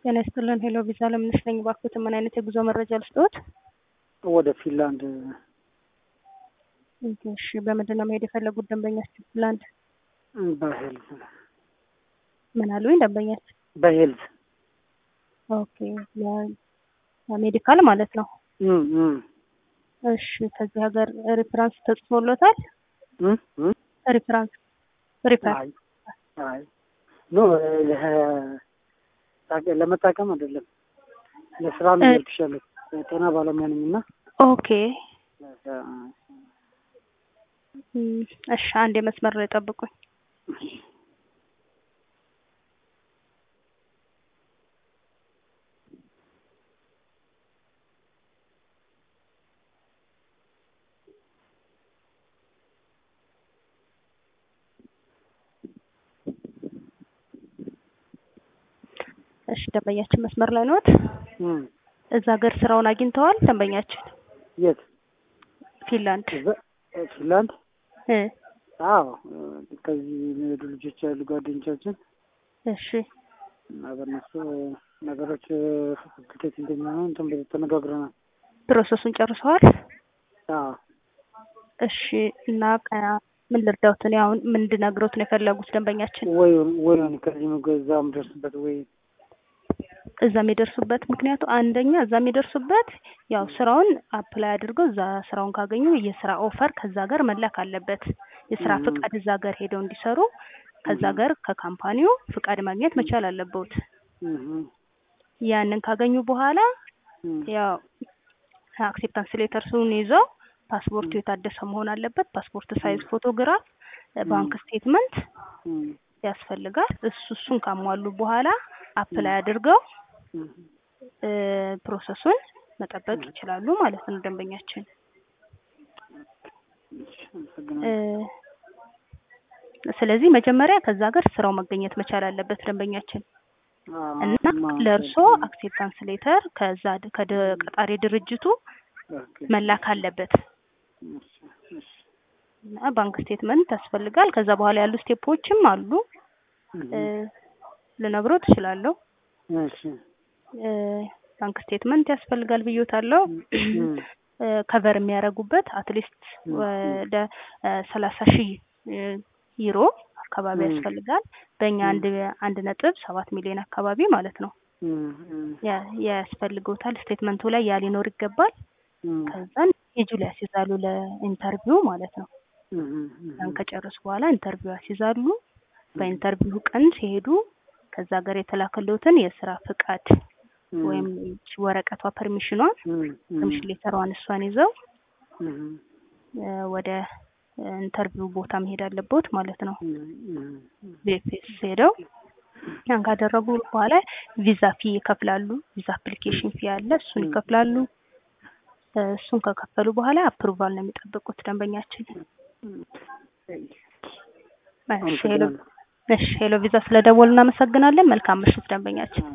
ጤና ይስጥልን። ሄሎ ቪዛ ለምነሽ ነኝ። እባክዎትን ምን አይነት የጉዞ መረጃ ልስጥዎት? ወደ ፊንላንድ እሺ፣ በምንድን ነው መሄድ የፈለጉት ደንበኛችን? ፊንላንድ በሄልዝ ምን አሉኝ? ደንበኛችን በሄልዝ ኦኬ፣ ሜዲካል ማለት ነው። እም እም እሺ፣ ከዚህ ሀገር ሪፍራንስ ተጽፎሎታል? እም እም ሪፍራንስ ሪፈር አይ አይ ኖ ለ- ለመጠቀም አይደለም ለስራ ነው ልትሻለሁ ጤና ባለሙያ ነኝ እና ኦኬ እም፣ እሺ፣ አንድ የመስመር ላይ ጠብቁኝ። እሺ፣ ደንበኛችን መስመር ላይ ነዎት? እም እዛ ሀገር ስራውን አግኝተዋል? ደንበኛችን የት ፊንላንድ እዛ ፊንላንድ እ አዎ ከዚህ የሚሄዱ ልጆች ያሉ ጓደኞቻችን እሺ እና በእነሱ ነገሮች ፋክልቴት እንደሚሆኑ እንትን ብለን ተነጋግረናል። ፕሮሰሱን ጨርሰዋል? አዎ እሺ እና ቀ- ምን ልርዳዎት? እኔ አሁን ምን እንድነግሮት ነው የፈለጉት ደንበኛችን? ወይ ወይ ከዚህ እዛ የምደርስበት ወይ እዛ የሚደርሱበት ምክንያቱ አንደኛ እዛ የሚደርሱበት ያው ስራውን አፕላይ አድርገው እዛ ስራውን ካገኙ የስራ ኦፈር ከዛ ሀገር መላክ አለበት። የስራ እም። ፍቃድ እዛ ሀገር ሄደው እንዲሰሩ ከዛ ሀገር ከካምፓኒው ፍቃድ ማግኘት መቻል አለበት። እም ያንን ካገኙ በኋላ እም ያው አክሴፕታንስ ሌተርሱን ይዘው ፓስፖርቱ የታደሰ መሆን አለበት። ፓስፖርት ሳይዝ ፎቶግራፍ፣ ባንክ ስቴትመንት እም ያስፈልጋል። እሱ እሱን ካሟሉ በኋላ አፕላይ አድርገው እም እ ፕሮሰሱን መጠበቅ ይችላሉ ማለት ነው ደንበኛችን። እሺ፣ እ አመሰግናለሁ። ስለዚህ መጀመሪያ ከዛ ሀገር ስራው መገኘት መቻል አለበት ደንበኛችን አዎ፣ እና ማ- ለእርሶ አክሴፕታንስ ሌተር ከዛ ድ- ከደ- ቀጣሪ ድርጅቱ ኦኬ፣ መላክ አለበት እሺ፣ እሺ፣ እና ባንክ ስቴትመንት ያስፈልጋል። ከዛ በኋላ ያሉ ስቴፖችም አሉ እም እ ልነግሮት እችላለሁ። እሺ፣ እ ባንክ ስቴትመንት ያስፈልጋል ብዮታለሁ። እም እ ከቨር የሚያደርጉበት አትሊስት እም ወደ ሰላሳ ሺህ ዩሮ አካባቢ እም ያስፈልጋል። በእኛ እም አንድ አንድ ነጥብ ሰባት ሚሊዮን አካባቢ ማለት ነው እም እም ያ- ያስፈልገውታል። ስቴትመንቱ ላይ ያ ሊኖር ይገባል። እም ከዛን ስኬጁል ያስይዛሉ ለኢንተርቪው ማለት ነው። እም ያን እም ከጨረሱ በኋላ ኢንተርቪው ያስይዛሉ። በኢንተርቪው ቀን ሲሄዱ ከዛ ሀገር የተላከልዎትን የስራ ፍቃድ ወይም ይቺ ወረቀቷ ፐርሚሽኗን ፐርሚሽን ሌተሯን እሷን ይዘው እ ወደ ኢንተርቪው ቦታ መሄድ አለቦት ማለት ነው። ቪኤፍኤስ ሄደው ያን ካደረጉ በኋላ ቪዛ ፊ ይከፍላሉ። ቪዛ አፕሊኬሽን ፊ አለ፣ እሱን ይከፍላሉ። እ እሱን ከከፈሉ በኋላ አፕሩቫል ነው የሚጠብቁት ደንበኛችን። እሺ ሄሎ እሺ ሄሎ ቪዛ ስለደወሉ እናመሰግናለን። መልካም ምሽት ደንበኛችን።